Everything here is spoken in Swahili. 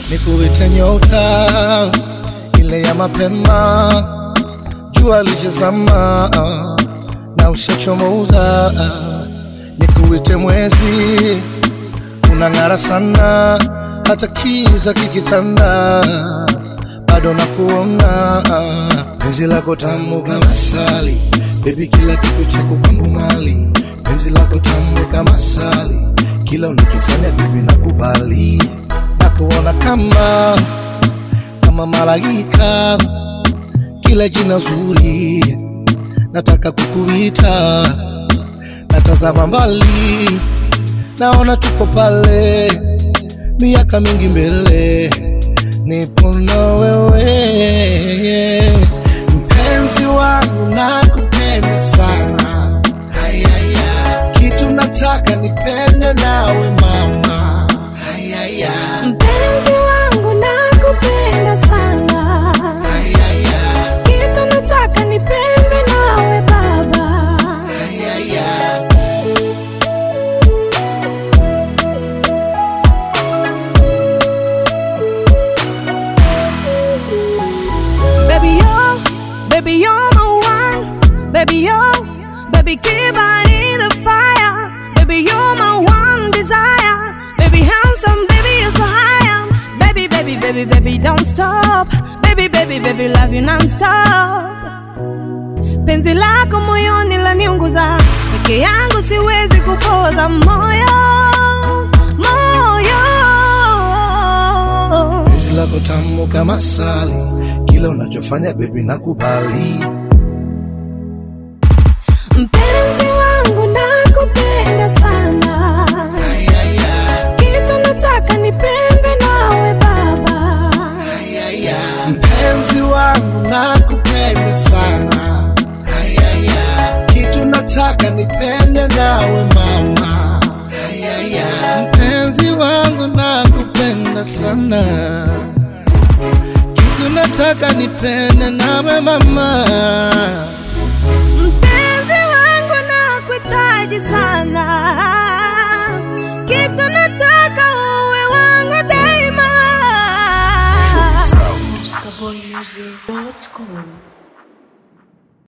nikuite nyota ile ya mapema, jua lijazama na ushachomoza, nikuite mwezi unang'ara sana, hata kiza kikitanda, bado nakuona penzi lako tamu kama sali, baby, kila kitu chako kwangu mali, penzi lako tamu kama sali, kila unachofanya baby nakubali, nakuona kama kama malaika, kila jina zuri nataka kukuita, natazama mbali, naona tuko pale, miaka mingi mbele, nipo na wewe, mpenzi wangu, nakupenda sana, hayaya, kitu nataka nipende nawe mama, hayaya, Mpenzi wangu nakupenda sana, hayaya, kitu nataka nipendwe nawe baba. hayaya. Baby yo, baby you're my one. Baby yo, baby keep on in the fire. Baby you're my one desire. Baby handsome, baby you're so high. Baby, baby, baby, baby don't stop. Baby, baby, baby love you non-stop. Penzi lako moyoni laniunguza, peke yangu siwezi kupoza moyo, moyo. penzi lako tamu kama sali, kila unachofanya baby nakubali. Mpenzi wangu nakupenda sana, Ayaya, kitu nataka nipendwe nawe baba. ayaya. Mpenzi wangu nakupenda sana, ayaya. Kitu nataka nipende nawe mama, ayaya. Mpenzi wangu nakupenda sana, kitu nataka nipende nawe mama. Mpenzi wangu nakuhitaji sana, kitu nataka uwe wangu daima. Scaboymusic.com